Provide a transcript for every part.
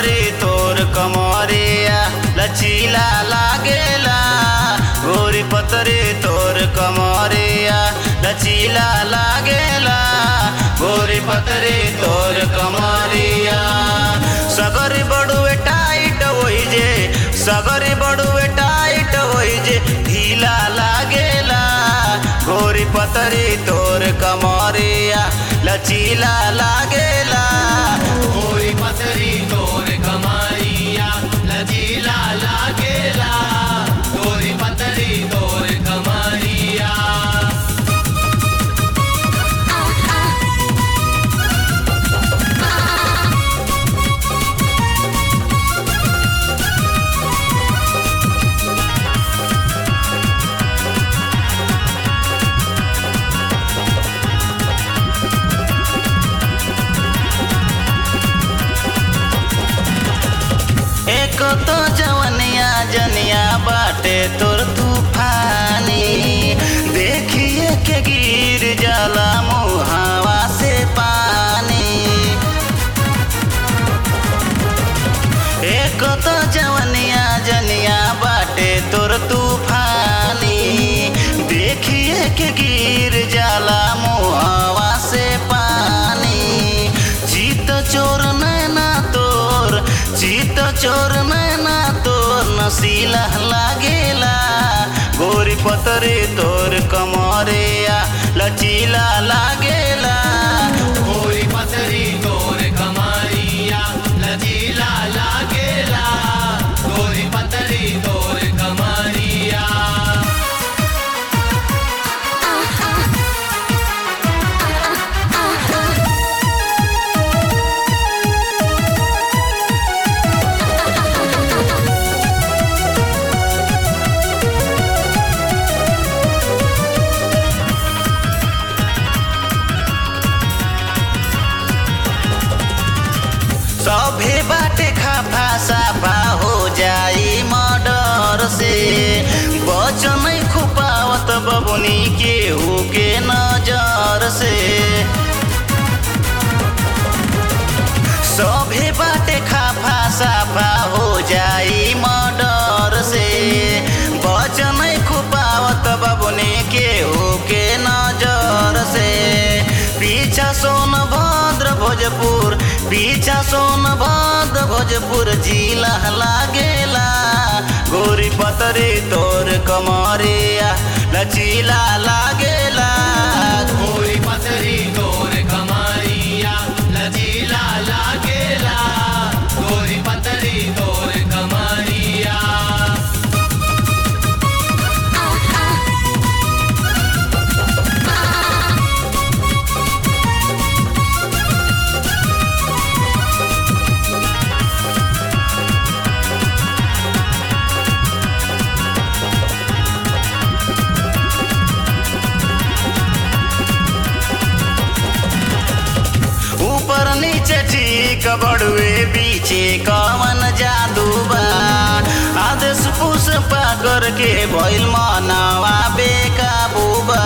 पतरे तोर कमरिया लचीला लागेला गोरी पतरे तोर कमरिया लचीला लागेला गोरी पतरे तोर कमरिया सगरी बड़ुए टाइट होई जे सगरी बड़ुए टाइट होई जे ढीला लागेला गोरी पतरी तोर कमरिया लचीला लागेला गोरी पतरी तोर कमारिया लजीला लागेला गोरी पतरी तोर कमारिया एक तो जवनिया जनिया बाटे तोर तूफानी देखिए के गिर जाला मुहावा से पानी एक तो जवनिया जनिया बाटे तोर तूफानी देखिए के गिर जाला मुहावा से पानी जीत चोर नैना तोर जीत चोर नैना तोर नसीला लागेला गोरी पतरे तोर कमरिया लचीला लागेला गोरी पतरी तोर कमारिया लजीला लागेला गोरी पतरी तोर कमारिया सभे बाटे खाफा साफा हो जाई मर्डर से बच नहीं खुपावत बबुनी केहू के नजर से सभे बाटे खाफा साफा हो जाई मर्डर से बच नहीं खुपावत बबुनी केहू के नजर से पीछा सोनभद्र भोजपुर पीछा सोनभद्र भोजपुर जिला लागेला गोरी पतरे तोर कमरिया लचीला लागेला गोरी पतरी तोर कमारिया लजीला लागेला गोरी पतरी तोर कमारिया ऊपर नीचे ठीक बड़ुए पीछे कवन जादू बा आदेश पुष्पा करके भइल मनवा बेकाबू बा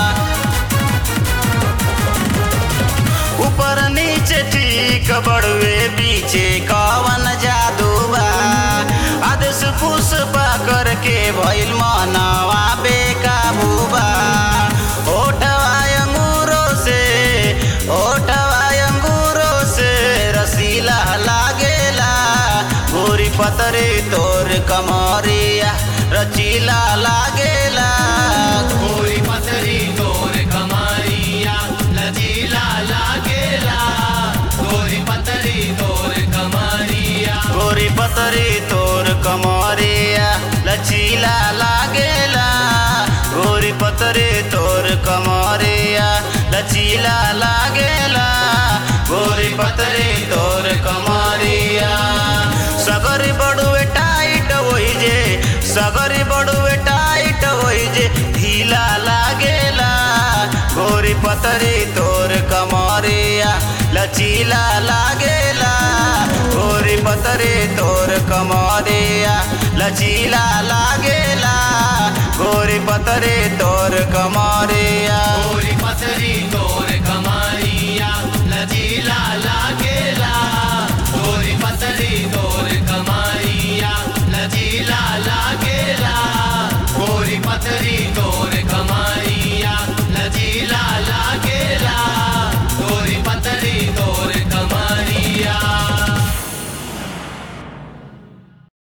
ऊपर नीचे ठीक बड़ुए पीछे कवन जादू बा आदेश पुष्पा करके भइल मनवा बेकाबू बा ओठवा अंगूरों से ओठवा अंगूरों से रसीला लागेला गोरी पतरे तोर कमरिया रचीला लागेला गोरी पतरी तोर कमारिया लजीला लागेला गोरी पतरी तोर कमारिया गोरी पतरे तोर कमरिया लचीला लागेला गोरी पतरे तोर कमरिया लचीला लागेला गोरी पतरे तोर कमरिया सगरी बड़ुए टाइट होई जे सगरी बड़ुए टाइट होई जे ढीला लागेला गोरी पतरी तोर कमरिया लचीला लागेला गोरी पतरे तोर कमरिया लचीला लागेला गोरी पतरे तोर कमरिया गोरी